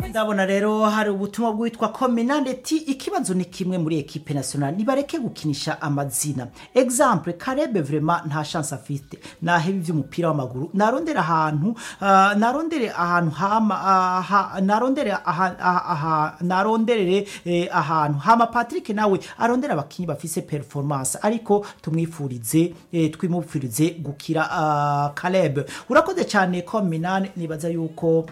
ndabona rero hari ubutumwa bwitwa kominaneti ikibazo ni kimwe muri ekipe nationale nibareke gukinisha amazina exemple karebe vrema nta chance afite naheba ivy'umupira w'amaguru narondere ahantu uh, narondere ahantu hama uh, ha, narondere aha, aha, aha, naronderere eh, ahantu hama Patrick nawe arondera abakinyi bafise performance ariko tumwifurize eh, twimufurize gukira uh, Caleb urakoze cyane kominane nibaza yuko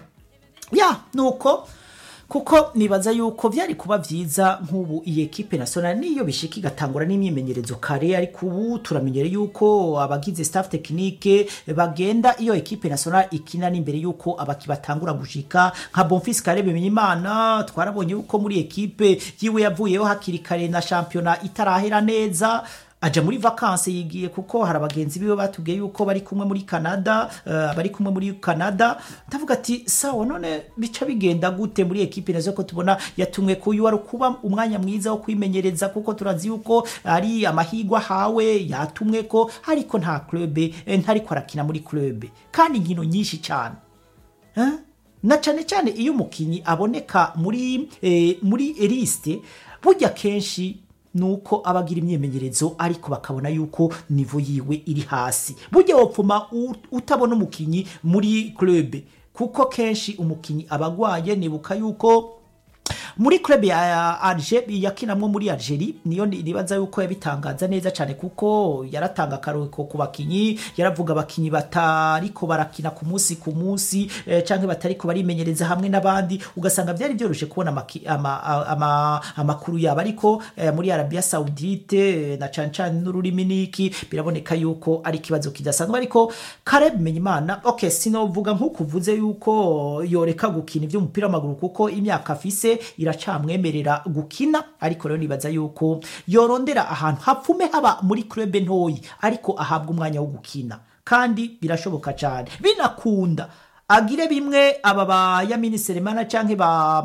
ya nuko kuko nibaza yuko byari kuba byiza nk'ubu iyi ekipe nationale niyo bishika igatangura n'imyimenyerezo kare ariko ubu turamenyere yuko abagize staff technique bagenda iyo ekipe nationale ikina n'imbere yuko abaki batangura gushika nka Bonfils Kare Bimenyimana twarabonye yuko muri ekipe yiwe yavuyeho hakiri kare na championa itarahera neza aja muri vakanse yigiye kuko hari abagenzi biwe batubwiye yuko bari kumwe muri Canada uh, bari kumwe muri Canada ndavuga ati sawa none bica bigenda gute muri ekipe nazo ko tubona yatumwe kuyu wari kuba umwanya mwiza wo kwimenyereza kuko turazi yuko ari amahigwa hawe yatumwe ko ariko nta club eh, ntariko arakina muri club kandi inkino nyinshi cyane eh? na cyane cyane iyo umukinyi aboneka muri eh, muri liste burya kenshi nuko abagira imyimenyerezo ariko bakabona yuko nivo yiwe iri hasi burya wopfuma u- utabona umukinyi muri club kuko kenshi umukinyi abagwaye nibuka yuko muri club ya Alger yakinamwo muri Algerie niyo ni- nibaza yuko yabitangaza neza cyane kuko yaratanga akaruhuko ku bakinyi yaravuga abakinyi batariko barakina ku munsi ku munsi eh, canke batariko barimenyereza hamwe n'abandi ugasanga byari byoroshe kubona amaki- ama- a- ama- amakuru yabo ariko eh, muri Arabia Saudite eh, na cane cane n'ururimi niki biraboneka yuko ari ikibazo kidasanzwe ariko Caleb Menyimana okay sinovuga nk'ukuvuze yuko yoreka gukina ivy'umupira w'amaguru kuko imyaka afise iracamwemerera gukina ariko rero nibaza yuko yorondera ahantu hapfume haba muri club ntoyi ariko ahabwa umwanya wo gukina kandi birashoboka cyane binakunda agire bimwe aba ba Yamini Selemana canke ba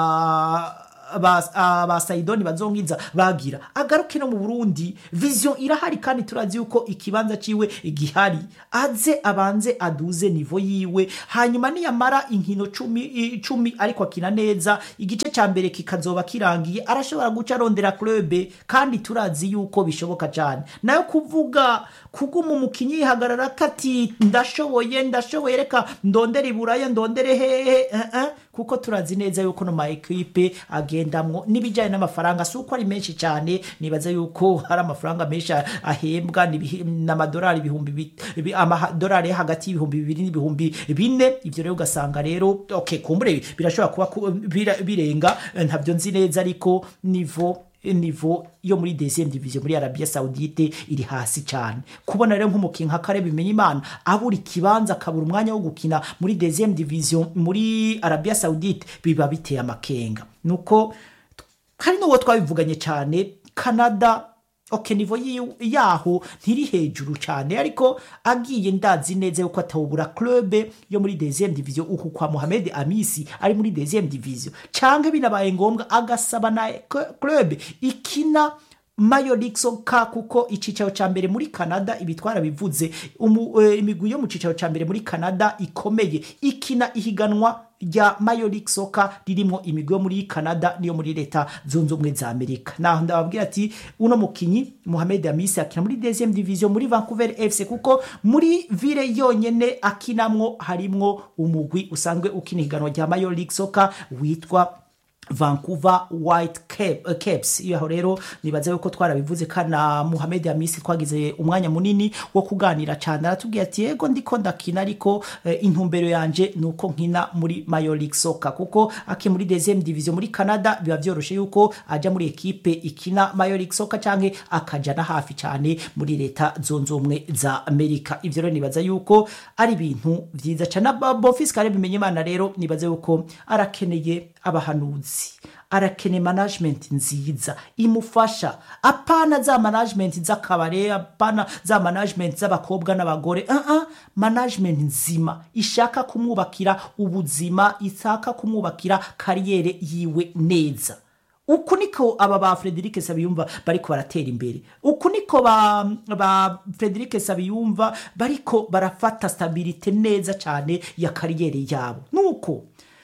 ba ba, ah, ba Saidoni bazongiza bagira agaruke no mu Burundi vision irahari kandi turazi yuko ikibanza ciwe gihari aze abanze aduze nivo yiwe hanyuma niyamara inkino cumi, i- cumi ariko akina neza igice ca mbere kikazoba kirangiye arashobora guca arondera club kandi turazi yuko bishoboka cyane nayo kuvuga kuguma umukinyi yihagarara kati ndashoboye ndashoboye reka ndondere iburaya ndondere hehe eh, eh, kuko turazi neza yuko no ma equipe agendamwo n'ibijyanye n'amafaranga si uko ari menshi cyane nibaza yuko hari amafaranga menshi ahembwa n'ibihi- n'amadolari ibihumbi bi- bi- amadolari yo hagati y'ibihumbi bibiri n'ibihumbi bine ibyo rero ugasanga rero okay kumbure birashobora kuba ku- bira- birenga eh, ntabyo nzi neza ariko nivo nivo yo muri deuxième division muri Arabia Saudite iri hasi cyane kubona rero nk'umukinnyi nka Kare Bimenyimana abura ikibanza akabura umwanya wo gukina muri deuxième division muri Arabia Saudite biba biteye amakenga nuko hari n'uwo twabivuganye cyane Canada ok nivo yi- yaho ntiri hejuru cyane ariko agiye ndazi neza yuko atawubura club yo muri deuxième division uku kwa Mohamed Amisi ari muri deuxième division canke binabaye ngombwa agasaba na k- club ikina Mayo League Soccer kuko icicaro ca mbere muri Canada ibitwara bivuze umu, e, imigwi yo mu cicaro ca mbere muri Canada ikomeye ikina ihiganwa rya Mayo League Soccer ririmo imigwi yo muri Canada niyo muri leta zunze ubumwe za Amerika naho ndababwira ati uno mukinyi Mohamed Amisi akina muri deuxième division muri Vancouver FC kuko muri ville yonyene akinamwo harimwo umugwi usanzwe ukina ihiganwa rya Mayo League Soccer witwa Vancouver White Cap, uh, Caps iyo aho rero nibaza yuko twarabivuze kana Mohamed Amisi twagize umwanya munini wo kuganira cyane aratubwiye ati yego ndiko ndakina ariko eh, intumbero yanje nuko nkina muri Major League Soccer kuko aki muri deuxième division muri Canada biba vyoroshe yuko aja muri ekipe ikina Major League Soccer canke akaja na hafi cyane muri leta zunze ubumwe za Amerika ivyo rero nibaza yuko ari ibintu vyiza cyane Bonfils Kare bimenye imana rero nibaza yuko arakeneye abahanuzi arakeneye management nziza imufasha apana za management z'akabare apana za management z'abakobwa n'abagore uh -uh. management nzima ishaka kumwubakira ubuzima ishaka kumwubakira kariyere yiwe neza uku niko aba ba Frederic Sabiyumva bariko baratera imbere uku niko ba, ba Frederic Sabiyumva bariko barafata stabilite neza cyane ya kariyere yabo nuko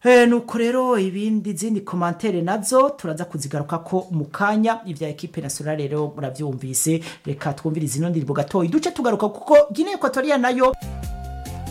Eh, nuko rero ibindi zindi komantere nazo turaza kuzigaruka ko mu kanya ivya ekipe nationale rero muravyumvise reka twumvirize ino ndirimbo gatoyi duce tugaruka kuko Guinea Equatorial nayo